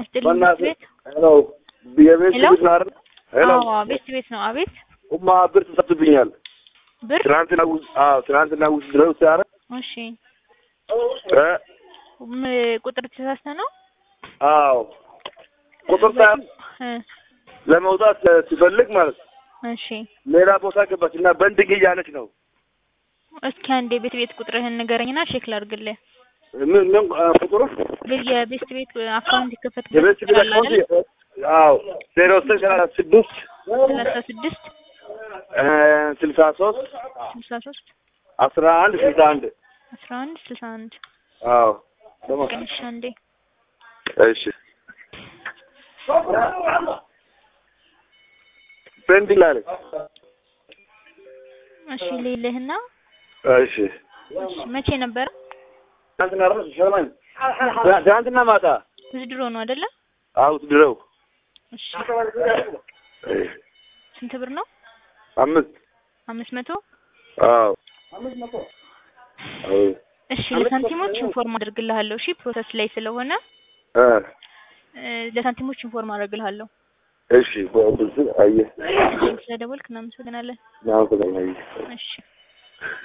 ይስጥልኝ ቤት በእናትህ ቤት ሄሎ የቤት ሄሎ? ቤት ነው አይደል? ሄሎ አዎ ቤት ቤት ነው። አቤት ኡማ ብር ተሰጥቶብኛል። ብር ትናንትና ውስጥ አዎ ትናንትና ውስጥ ድረው ሲያረግ እሺ እ ም- ቁጥር ተሳስተ ነው አዎ ቁጥር ሳይሆን እ ለመውጣት ሲፈልግ ማለት ነው እሺ ሌላ ቦታ ገባች እና በንድግ እያለች ነው። እስኪ አንዴ ቤት ቤት ቁጥርህን ንገረኝና ቼክ ላድርግልህ። ምን ምን አ፣ ቁጥሩ ቤት የቤት ቤት አካውንት ይከፈት የቤት ቤት አካውንት አዎ ዜሮ ዘጠኝ ሰላሳ ስድስት ሰላሳ ስድስት እ፣ ስልሳ ሶስት ስልሳ ሶስት አስራ አንድ ስልሳ አንድ አስራ አንድ ስልሳ አንድ አዎ ደግሞ ቀንሻ አንዴ እሺ ፔንዲንግ አለ እሺ ሌልህና እሺ እሺ መቼ ነበረ? ትናንትና ራሱ ሸማኝ ትናንትና ማታ ውዝድሮ ነው አይደለ? አዎ ድረው እሺ ስንት ብር ነው? አምስት አምስት መቶ አዎ አዎ እሺ ለሳንቲሞች ኢንፎርም አድርግልሃለሁ። እሺ ፕሮሰስ ላይ ስለሆነ እ እ፣ ለሳንቲሞች ኢንፎርም አድርግልሃለሁ። እሺ በብዙ አየህ ስለደወልክ እናመሰግናለን። ናው ከዛ አየህ እሺ